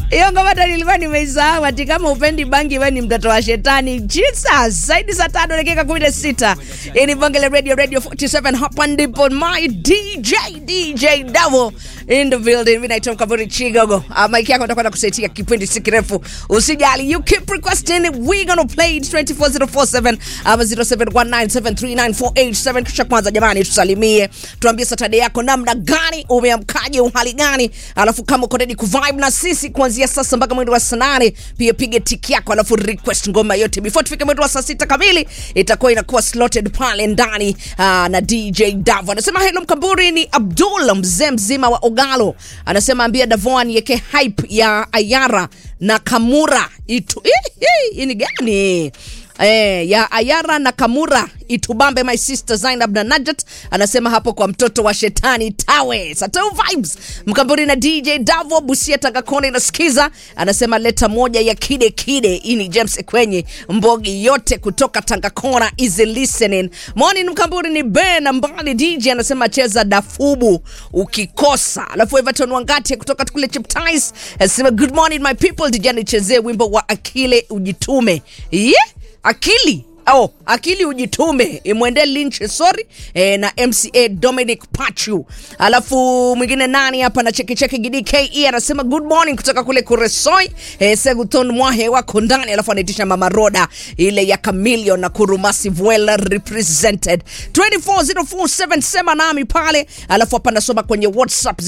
hiyo ngoma hata nilikuwa nimeisahau ati kama upendi bangi we ni mtoto wa shetani jesus zaidi saa tano dakika kumi na sita hii ni bonge la radio radio 47 hapa ndipo my dj dj davo in the building mi naitwa mkaburi chigogo uh, mike yako atakwenda kusaitia kipindi si kirefu usijali you keep requesting we gonna play it 24047 ama 0719739487 kisha kwanza jamani tusalimie tuambie satade yako namna gani umeamkaje uhali gani alafu kama uko ready kuvibe na sisi kuanzia sasa mpaka mwendo wa saa nane pia piga tiki yako alafu request ngoma yote before tufike mwendo wa saa sita kamili itakuwa inakuwa slotted pale ndani uh, na dj davo anasema helo mkamburi ni abdul mzee mzima wa ogalo anasema ambia davoan yeke hype ya ayara na kamura itu hii ni gani Eh, ya Ayara na Kamura itubambe my sister Zainab na Najat anasema hapo kwa mtoto wa shetani tawe Satau vibes mkamburi na DJ Davo Busia Tagakone nasikiza anasema leta moja ya kide kide hii ni James Ekwenye mbogi yote kutoka Tangakona easy listening morning mkamburi ni Ben mbali DJ anasema cheza dafubu ukikosa alafu Everton Wangati kutoka kule Chiptais anasema good morning my people DJ nichezee wimbo wa akile ujitume yeah akili Oh, akili ujitume imwende Lynch sorry eh, na MCA Dominic Pachu. Alafu mwingine nani hapa na cheki cheki Gidi KE anasema good morning kutoka kule Kuresoi eh, Seguton Mwahe wako ndani, alafu anaitisha Mama Roda ile ya Chameleon na Kurumasi well represented 24047 sema nami pale, alafu hapa nasoma kwenye WhatsApp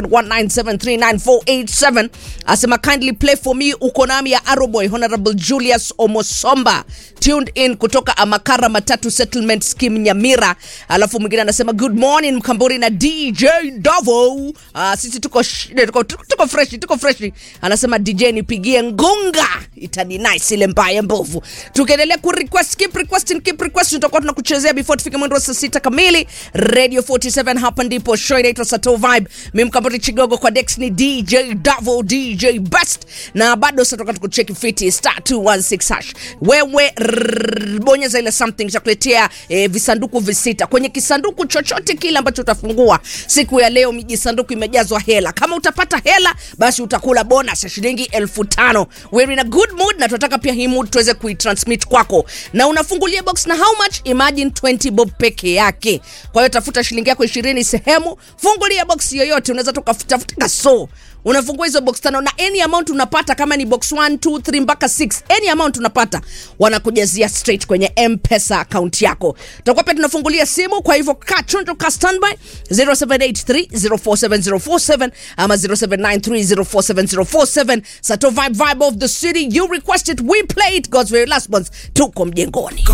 0719739487 asema kindly play for me uko nami ya Aroboy Honorable Julius Omosomba tuned in kutoka Amakara Matatu Settlement Scheme Nyamira. Alafu mwingine anasema good morning Mkamburi na DJ Davo. Uh, sisi tuko, sh- tuko, tuko, tuko fresh, tuko fresh. Anasema DJ nipigie ngunga itani nice ile mbaya mbovu. Tukiendelea ku request keep requesting keep requesting tutakuwa tunakuchezea before tufike mwendo wa saa sita kamili. Radio 47 hapa ndipo show inaitwa Sato Vibe. Mimi Mkamburi Chigogo kwa Dex ni DJ Davo DJ Best na bado sasa tutakuwa tukucheki fiti star 216 hash. Wewe rrrr, bonyeza ile something chakuletea eh, visanduku visita kwenye kisanduku chochote kile ambacho utafungua siku ya leo mijisanduku imejazwa hela kama utapata hela basi utakula bonus ya shilingi elfu tano we're in a good mood na tunataka pia hii mood tuweze kuitransmit kwako na unafungulia box na how much imagine 20 bob peke yake kwa hiyo tafuta shilingi yako ishirini sehemu fungulia box yoyote unaweza tukatafuta kaso unafungua hizo box tano na any amount unapata kama ni box 1 2 3 mpaka 6 any amount unapata wanakujazia straight kwenye mpesa account yako tutakuwa pia tunafungulia simu kwa hivyo ka chonjo ka standby 0783047047 ama 0793047047 sato vibe vibe of the city you requested we play it god's very last ones tuko mjengoni